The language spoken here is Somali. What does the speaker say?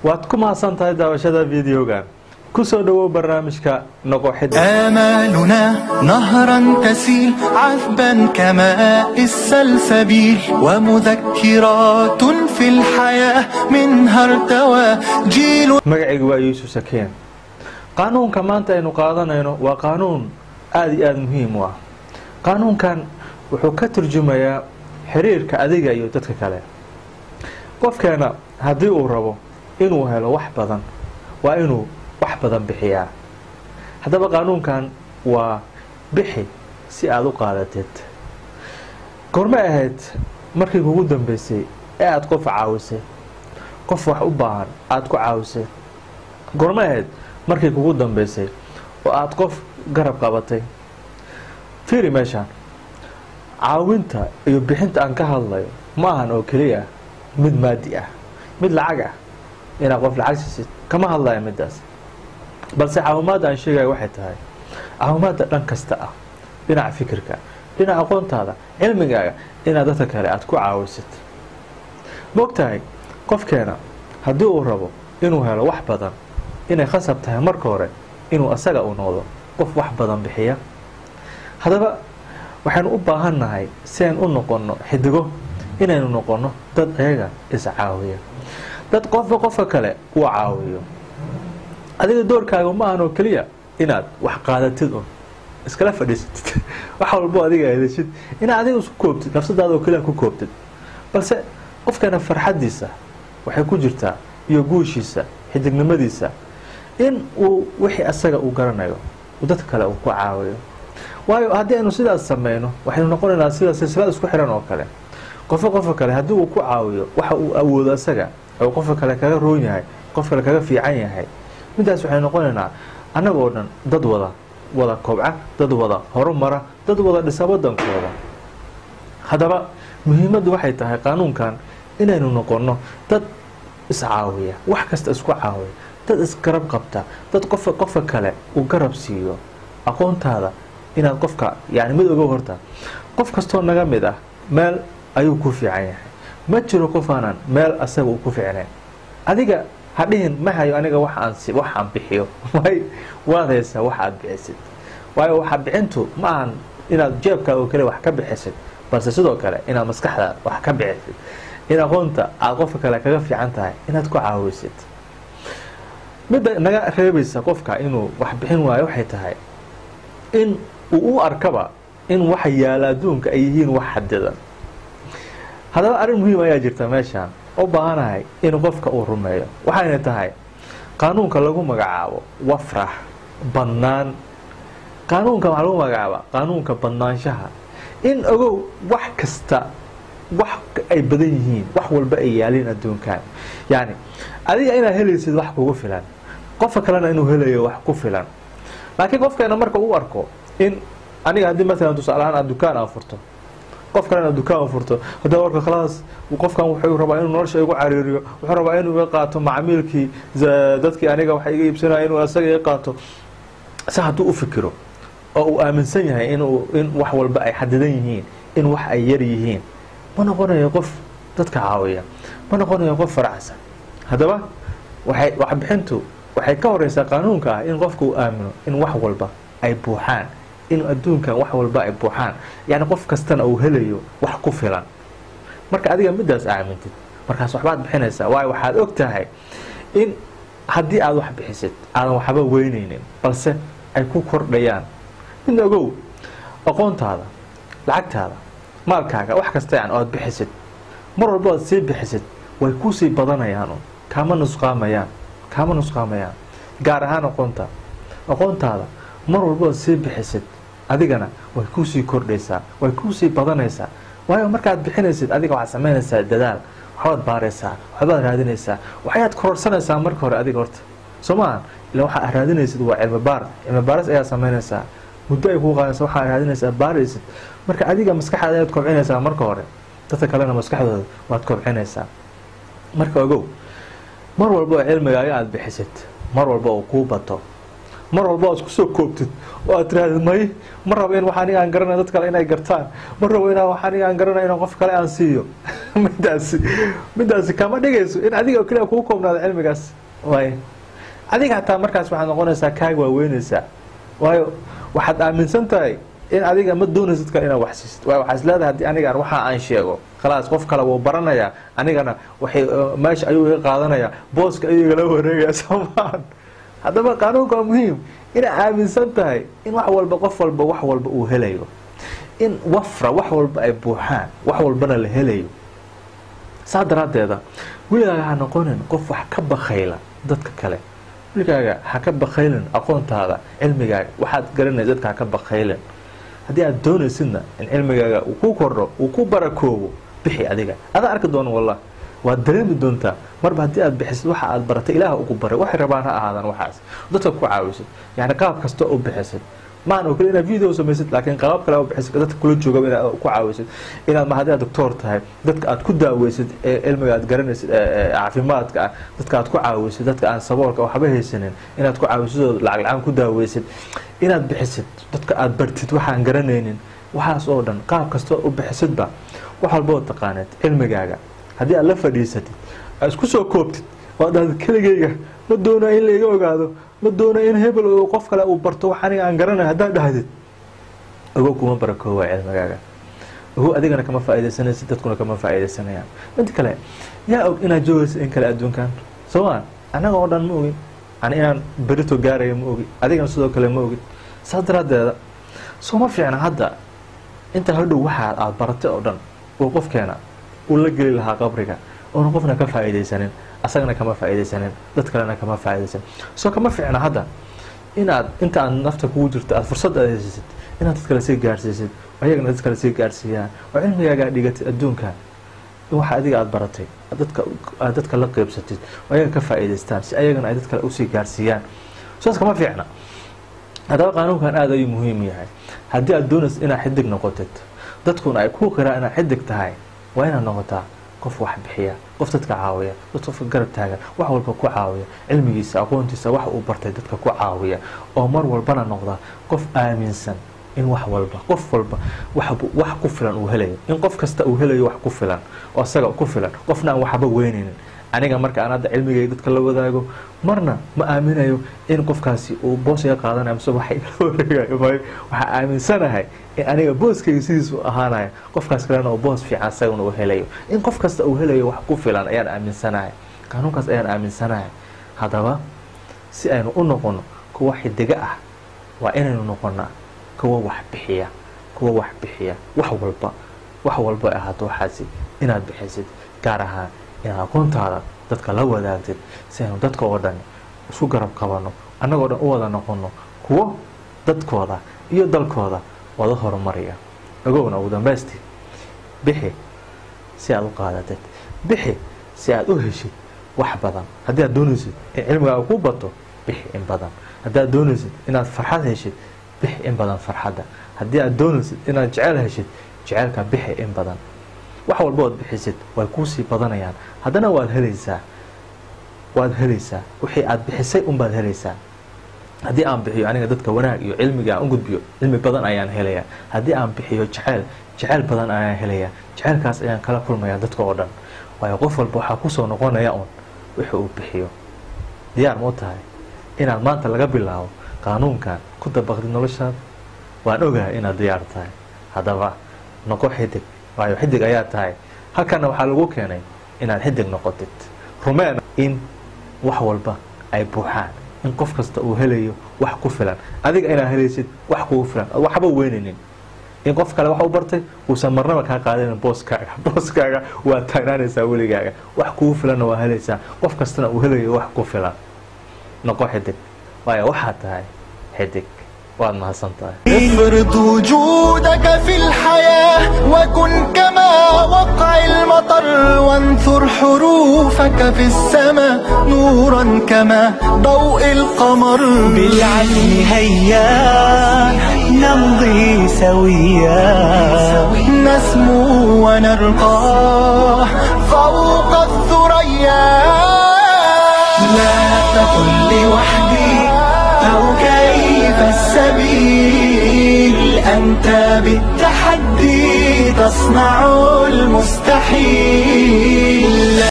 waad ku mahadsan tahay daawashada videogan kusoo dhowow barnaamijka noqoxida آمالنا نهرا تسيل عذبا كماء السلسبيل ومذكرات في الحياة منها ارتوى جيل magacayga waa yuusuf sakeen qaanuunka maanta aynu qaadanayno waa qaanuun aada iyo aada muhiim u ah qaanuunkan wuxuu ka turjumayaa xiriirka adiga iyo dadka kale qofkeena haddii uu rabo inuu helo wax badan waa inuu wax badan bixiyaa haddaba qaanuunkan waa bixi si aada u qaadateed goormay ahayd markii kugu dambeysay ee aada qof caawisay qof wax u baahan aada ku caawisay goormay ahayd markii kugu dambeysay oo aada qof garab qabatay fiiri meeshaan caawinta iyo bixinta aan ka hadlayo ma ahan oo keliya mid maadi ah mid lacag ah inaad qof lacag siisid kama hadlaya midaas balse caawimaadda aan sheegaya waxay tahay caawimaadda dhan kasta ah dhinaca fikirka dhinaca aqoontaada cilmigaaga inaad dadka kale aada ku caawisid maogtahay qofkeena haddii uu rabo inuu helo wax badan inay khasab tahay marka hore inuu asaga u noqdo qof wax badan bixiya haddaba waxaynu u baahannahay si aynu u noqonno xidigo inaynu noqonno dad ayaga iscaawiya dad qofba qofka kale uu caawiyo adiga doorkaaga ma ahan oo keliya inaad wax qaadatid un iskala fadhiisatid wax walbo adiga heleshid inaad adiga isku koobtid nafsadaada oo keliya ku koobtid balse qofkana farxaddiisa waxay ku jirtaa iyo guushiisa xidignimadiisa in uu wixii asaga uu garanayo uu dadka kale uu ku caawiyo waayo haddii aynu sidaas sameyno waxaynu noqonaynaa sida silsilad isku xiran oo kale qofka qofka kale haddii uu ku caawiyo waxa uu awoodo asaga oo qofka kale kaga roon yahay qof kale kaga fiican yahay midaas waxay noqonaynaa annaga oo dhan dad wada wada kobca dad wada horumara dad wada dhisa wadankooda haddaba muhiimaddu waxay tahay qaanuunkan inaynu noqonno dad iscaawiya wax kasta isku caawiya dad isgarab qabta dad qofka qofka kale uu garab siiyo aqoontaada inaad qofka yani mid ogow horta qof kastoo naga mid ah meel ayuu ku fiican yahay ma jiro qof aanan meel asaga uu ku fiicnayn adiga ha dhihin ma hayo aniga wax aan si wax aan bixiyo way waad haysaa wax aad bixisid waayo waxa bixintu ma ahan inaad jeebkaaga oo kale wax ka bixisid balse sidoo kale inaad maskaxdaada wax ka bixisid in aqoonta aada qofka kale kaga fiican tahay inaad ku caawisid midda naga reebaysa qofka inuu wax bixin waayo waxay tahay in uu u arkaba in waxa yaala adduunka ay yihiin wax xadidan haddaba arrin muhiim ayaa jirta meeshaan u baahanahay in qofka uu rumeeyo waxayna tahay qaanuunka lagu magacaabo wafrax bannaan qaanuunka waxaa lagu magacaaba qaanuunka bannaanshaha in ogow wax kasta wax ay badan yihiin wax walba ay yaaliin adduunkan yacni adiga inaad helaysid wax kugu filan qofka kalena inuu helayo wax ku filan laakiin qofkeena marka uu arko in aniga haddii maalan tusaalahaan aad dukaan aan furto qof kalena dukaan u furto haddii warka khalaas qofkan wuxuu rabaa inuu nolosha igu cariiriyo wuxuu rabaa inuu iga qaato macmiilkii dadkii aniga wax iga iibsanaya inuu asaga iga qaato si hadduu u fikiro oo uu aaminsan yahay inuu in wax walba ay xadidan yihiin in wax ay yar yihiin ma noqonayo qof dadka caawiya ma noqonayo qof faraxsan haddaba waxay waxbixintu waxay ka horeysaa qaanuunka ah in qofka uu aamino in wax walba ay buuxaan in adduunkan wax walba ay buuxaan yacni qof kastana uu helayo wax ku filan marka adiga midaas aamintid markaas waxbaad bixinaysaa waayo waxaad og tahay in haddii aad wax bixisid aadan waxba weyneynin balse ay ku kordhayaan midna ogow aqoontaada lacagtaada maalkaaga wax kasta yan oad bixisid mar walba oad sii bixisid way kuusii badanayaan kaama nusqaamayaan kaama nusqaamayaan gaar ahaan aqoonta aqoontaada mar walba oad sii bixisid adigana way kuusii kordhaysaa way kuusii badanaysaa waayo markaad bixinaysid adiga waxaad samaynaysaa dadaal waxbaad baaraysaa waxbaad raadinaysaa waxayaad kororsanaysaa marka hore adiga horta soo maaha ila waxaad raadinaysid waa cilmi baar cilmi baaris ayaad samaynaysaa muddo ay kuu qaadaysa waxaad raadinaysaa baaraysid marka adiga maskaxdaada ayaad kobcinaysaa marka hore dadka kalena maskaxdooda waad kobcinaysaa marka ogow mar walba oo cilmigaaga aada bixisid mar walba uu kuu bato mar walba aad isku soo koobtid oo aad tirahdid may ma rabo in wax aniga aan garanay dad kale inay gartaan ma rabo inaan wax aniga aan garanay inaan qof kale aan siiyo midaasi midaasi kama dhigayso in adiga oo keliya kugu koobnaado cilmigaas waay adiga hataa markaas waxaad noqonaysaa kaaga waaweynaysaa waayo waxaad aaminsan tahay in adiga ma doonaysid kale inaad wax siisid waayo waxaa is leedahay haddii anigaan waxa aan sheego khalaas qof kale wuu baranayaa anigana waxay meesha ayuu iga qaadanayaa booska ayuu igala wareegaya soomaan haddaba qaanuunka waa muhiim inaad aaminsan tahay in wax walba qof walba wax walba uu helayo in wafra wax walba ay buuxaan wax walbana la helayo saa daraaddeeda weligaaga ha noqonin qof wax ka bakayla dadka kale weligaaga ha ka bakaylin aqoontaada cilmigaaga waxaad garanaysa dadka ha ka bakaylin haddii aad doonaysidna in cilmigaaga uu ku kordho uu ku barakoobo bixi adiga adaa arki doona wallah waad dareemi doontaa marba haddii aad bixisid waxa aad baratay ilaah ugu baray waxay rabaan ha ahaadaan waxaas dadka ku caawisid yani qaab kasta u bixisid maan oo kale inaad video samaysid laakiin qaabab kale u bixisid dadka kula jooga inaad ku caawisid inaad ma haddii aad doctor tahay dadka aad ku daaweysid ee cilmiga aad garanaysid caafimaadka ah dadka aad ku caawisid dadka aan saboolka waxba haysanin inaad ku caawisid oo lacag la-aan ku daaweysid inaad bixisid dadka aad bartid waxaan garanaynin waxaas oo dhan qaab kasta u bixisidba wax walba oo taqaaneed cilmigaaga haddii aad la fadhiisatid aad isku soo koobtid oo dhahda keligayga ma doona in laiga ogaado ma doona in hebel oo qof kale uu barto wax aniga aan garanayo haddaad dhahdid ogo kuma barakoowa cilmigaaga ogo adigana kama faaidaysanaysid dadkuna kama faaidaysanayaan mid kale yaa og inaad joogaysa in kale adduunkan sooma annaga oo dhan ma ogin ani inaan berito gaaraya ma ogin adigana sidoo kale ma ogin saas daraaddeeda sooma fiicna hadda inta hadhow waxaa aad baratay oo dhan uu qofkeena uu la geli lahaa qabriga oona qofna ka faa'iidaysanin asagana kama faa'iidaysanin dad kalena kama faa'iidaysanin soo kama fiicna hadda inaad inta aad nafta kugu jirto aad fursad aad haysisid inaad dad kale sii gaarhsiisid ayagana dad kale sii gaarhsiiyaan oo cilmigaaga dhigatid adduunka in waxa adiga aada baratay dadka aad dadka la qeybsatid oo ayaga ka faa'iidaystaan si ayagana ay dad kale usii gaarhsiiyaan saas kama fiicna haddaba qaanuunkan aada ayuu muhiim yahay haddii aad doonaysid inaad xidig noqotid dadkuna ay ku qiraan inaad xidig tahay waa inaad noqotaa qof wax bixiya qof dadka caawiya dad qofka garab taagan wax walba ku caawiya cilmigiisa aqoontiisa wax uu bartay dadka ku caawiya oo mar walbana noqda qof aaminsan in wax walba qof walba wax ku filan uu helayo in qof kasta uu helayo wax ku filan oo isaga ku filan qofna aan waxba weynaynin aniga marka aan hadda cilmigay dadka la wadaago marna ma aaminayo in qofkaasi uu boos iga qaadanayo mise waxa igala wareegayo maayo waxaa aaminsanahay in aniga booskayga sidiisu ahaanayo qofkaas kalena oo boos fiican isagana uu helayo in qof kasta uu helayo wax ku filan ayaan aaminsanahay qaanuunkaas ayaan aaminsanahay haddaba si aynu u noqono kuwa xidiga ah waa inaynu noqonaa kuwa wax bixiya kuwa wax bixiya wax walba wax walba ahaato waxaasi inaad bixisid gaar ahaan inaad aqoontaada dadka la wadaagtid si aynu dadka oo dhan isku garab qabano annagoo dhan u wada noqono kuwo dadkooda iyo dalkooda wada horumaraya ogowna ugu dambaystii bixi si aad u qaadatid bixi si aad u heshid wax badan haddii aad doonaysid in cilmigaaga ku bato bixi in badan haddii aad doonaysid inaad farxad heshid bixi in badan farxadda haddii aad doonaysid inaad jecel heshid jecelka bixi in badan wax walba ood bixisid way kuusii badanayaan haddana waad helaysaa waad helaysaa wixii aad bixisay unbaad helaysaa haddii aan bixiyo aniga dadka wanaag iyo cilmiga aan u gudbiyo cilmi badan ayaan helayaa haddii aan bixiyo jeceyl jeceyl badan ayaan helayaa jeceylkaas ayaan kala kulmayaa dadka oo dhan waayo qof walba waxaa kusoo noqonaya un wixii uu bixiyo diyaar ma u tahay inaad maanta laga bilaabo qaanuunkan ku dabaqdid noloshaada waan ogahay inaad diyaar tahay haddaba noqo xidig waayo xidig ayaa tahay halkana waxaa lagu keenay inaad xidig noqotid rumeen in wax walba ay buuxaan in qof kasta uu helayo wax ku filan adiga inaad helaysid wax kugu filan waxba weynaynin in qof kale wax u bartay uusan marnaba kaa qaadanin booskaaga booskaaga waa taagnaanaysaa weligaaga wax kugu filanna waa helaysaa qof kastana uu helayo wax ku filan noqo xidig waayo waxaad tahay xidig waad mahadsan tahay افرض وجودك في الحياة وكن كما وقع المطر وانثر حروفك في السماء نورا كما ضوء القمر بالعزم هيا نمضي سويا نسمو ونرقى فوق الثريا لا تقل لوحدي أو كان السبيل أنت بالتحدي تصنع المستحيل